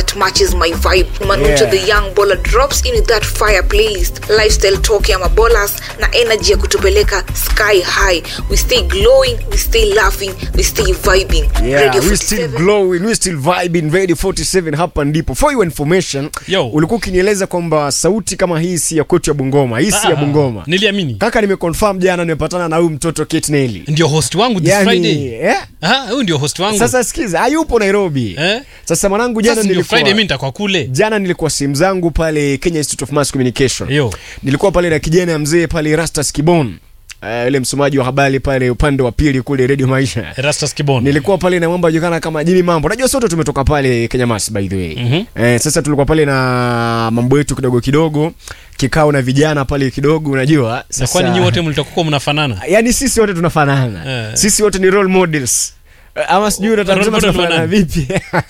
that matches my vibe manucho Yeah. the young baller drops in with that fire playlist lifestyle talk ya mabolas na energy ya kutupeleka sky high we stay glowing we stay laughing we stay vibing Yeah, Radio we still 47. glowing, we still vibing. Radio 47 hapa ndipo. For your information, Yo. ulikuwa ukinieleza kwamba sauti kama hii si ya kwetu ya Bungoma, hii si ya Ah, Bungoma. niliamini Kaka, nimeconfirm jana nimepatana na huyu mtoto Kate Nelly. ndio host wangu this Yani, friday eh? Ah, huyu ndio host wangu Sasa sikiza, hayupo Nairobi. Eh? Sasa mwanangu, jana Sasa ndio nilikuwa friday mi nitakuwa kule jana nilikuwa simu zangu pale Kenya Institute of Mass Communication. Yo. Nilikuwa pale na kijana ya mzee pale Rastas Kibon. Uh, yule msomaji wa habari pale upande wa pili kule Radio Maisha. Erastus Kibon Nilikuwa pale na mambo yajulikana kama Jimmy Mambo. Unajua sote tumetoka pale Kenya Mass by the way. Mhm. Eh, sasa tulikuwa pale na mambo yetu kidogo kidogo, kikao na vijana pale kidogo unajua. na Sasa kwani nyi wote mlitakuwa mnafanana yani sisi wote tunafanana. Eh. Sisi wote ni role models. Eh, Ama sijui unataka Role kusema model tunafanana wa vipi?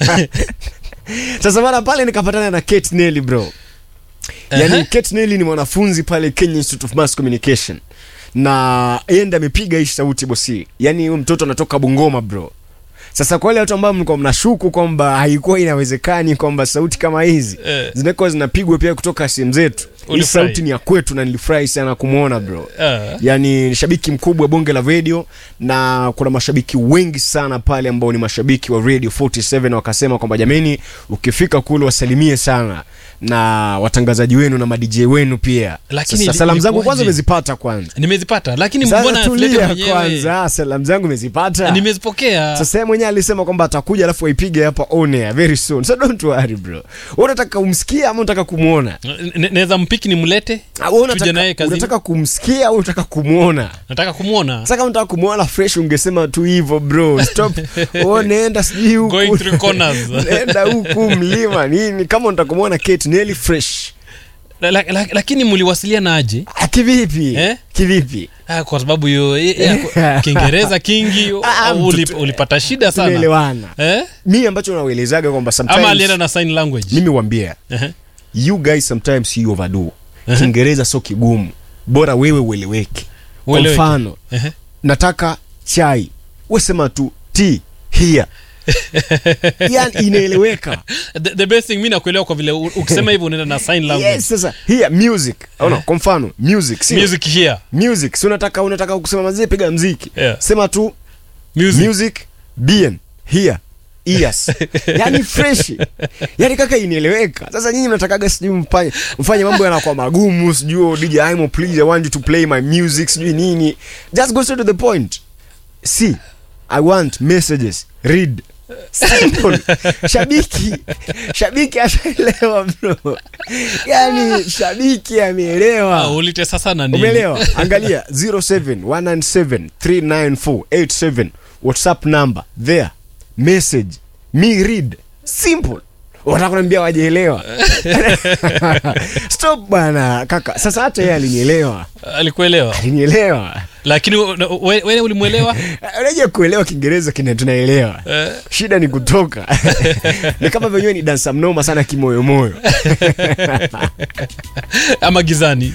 Sasa bana pale nikapatana na Kate Nelly bro. Yani Aha. Kate Nelly ni mwanafunzi pale Kenya Institute of Mass Communication. Na yeye ndiye amepiga hii sauti bosi. Yani huyu mtoto anatoka Bungoma bro. Sasa kwa wale watu ambao mlikuwa mnashuku kwamba haikuwa inawezekani kwamba sauti kama hizi Eh. zinakuwa zinapigwa pia kutoka simu zetu. Hii Ulifurahi? sauti ni ya kwetu na nilifurahi sana kumwona bro. Ah. Yani ni shabiki mkubwa wa bonge la radio na kuna mashabiki wengi sana pale ambao ni mashabiki wa Radio 47 wakasema kwamba jameni, ukifika kule wasalimie sana na watangazaji wenu na madj wenu pia. Lakini Sasa ili- salamu zangu kwanza ilikuwaje? umezipata kwanza. nimezipata lakini Sasa mbona asilete tulia mwenyewe kwanza, salamu zangu umezipata. nimezipokea Sasa yeye mwenyewe alisema kwamba atakuja alafu aipige hapa on air very soon. So don't worry bro. Wewe unataka umsikie ama unataka kumuona? N- naweza mpiki nimlete Ah, wewe tuje naye unataka kazini unataka kumsikia au unataka kumuona? nataka kumwona Sasa kama unataka kumuona fresh ungesema tu hivyo bro. Stop. Wewe nenda sijui huku. Going through corners. Nenda huku mlima nini kama unataka kumuona Kate Nelly fresh. La- la- la- lakini mliwasiliana aje Ah, kivipi? Eh? Kivipi? ah, kwa sababu hiyo eh, eh, kiingereza kingi Ah, uli- mtoto- ulipata shida sana Tumeelewana. eh? Mimi ambacho nauelezaga kwamba ama alienda sometimes na sign language mimi wambia Ehe. you guys sometimes you overdo. Ehe. Kiingereza sio kigumu. Bora wewe ueleweke. Kwa Ueleweke. mfano, Ehe. nataka chai. Wewe sema tu tea here. yani inaeleweka. the, the best thing mi nakuelewa kwa vile u- ukisema hivyo unaenda na sign language yes sasa here music oh, no, kwa mfano music si music here music si unataka unataka kusema mazee piga mziki Yeah. sema tu music, music bien here ears yani fresh yani kaka inaeleweka sasa nyinyi mnatakaga sijui mfanye mfanye mambo yanakuwa magumu sijui oh, DJ Imo please I want you to play my music sijui nini just go straight to the point see I want messages read simple shabiki shabiki ashaelewa bro yani shabiki ameelewa Ah, ulitesa sana nini umeelewa angalia 0719739487 whatsapp number there message me read simple wataka kuniambia wajeelewa stop bana kaka sasa hata yeye alinielewa alikuelewa alinielewa lakini we- we- wewe ulimwelewa unajua kuelewa kiingereza kina tunaelewa Eh. shida ni kutoka ni kama venyewe ni dansa mnoma sana kimoyomoyo ama gizani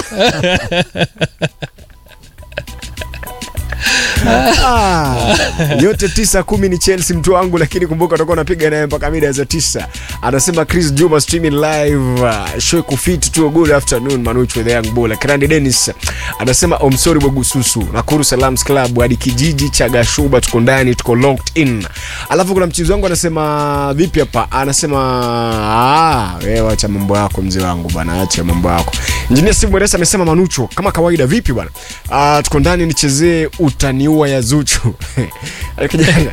Ah, yote tisa kumi ni chelsea mtu wangu lakini kumbuka utakuwa unapiga naye mpaka mida za tisa anasema chris juma streaming live uh, show kufit tu good afternoon manuch with the young bull kirandi dennis anasema omsori bwagususu nakuru salams club hadi kijiji cha gashuba tuko ndani tuko locked in alafu kuna mchizi wangu anasema vipi hapa anasema ah, wewe acha mambo yako mzee wangu bwana acha mambo yako injinia steve mweresa amesema manucho kama kawaida vipi bwana uh, tuko ndani nichezee utaniua ya zuchu kijana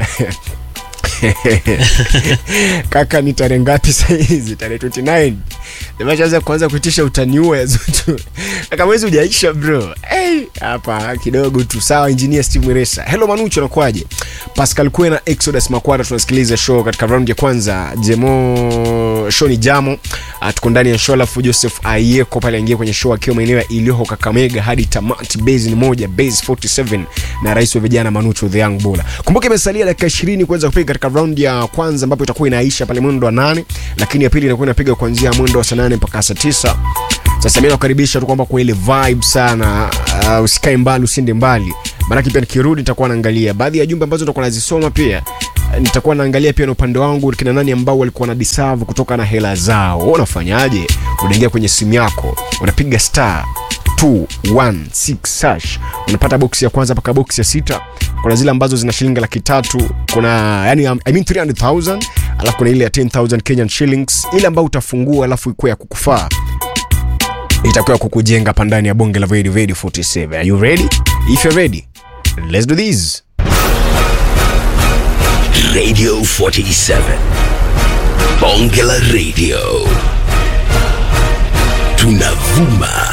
kaka ni tarehe ngapi sahizi tarehe 29 nimeshaanza kuanza kuitisha utaniua ya zutu kaka mwezi ujaisha bro hey, hapa kidogo tu sawa engineer steve mweresa hello manucho nakwaje pascal kwena exodus makwara tunasikiliza show katika round ya kwanza jemo show ni jamo Ah, tuko ndani ya show alafu joseph ayeko pale aingia kwenye show akiwa maeneo ya iliho kakamega hadi tamati base ni moja base 47 na rais wa vijana manucho the young bola kumbuka imesalia dakika 20 kuweza kupiga katika round ya kwanza ambapo itakuwa inaisha pale mwendo wa nane lakini ya pili inakuwa inapiga kuanzia mwendo wa saa nane mpaka saa tisa sasa mi nakukaribisha tu kwamba kwa ile vibe sana uh, usikae mbali usiende mbali maanake pia nikirudi nitakuwa naangalia baadhi ya jumbe ambazo nitakuwa nazisoma pia nitakuwa naangalia pia na upande wangu kina nani ambao walikuwa na deserve kutoka na hela zao Wewe unafanyaje unaingia kwenye simu yako unapiga star 216 sash unapata boksi ya kwanza mpaka boksi ya sita kuna zile ambazo zina shilingi laki tatu kuna yani um, I mean 300000 alafu kuna ile ya 10000 kenyan shillings ile ambayo utafungua alafu ikuwa ya kukufaa itakuwa kukujenga hapa ndani ya bonge la Vedi Vedi 47 are you ready if you're ready let's do this Radio 47. Bonge la Radio. Tunavuma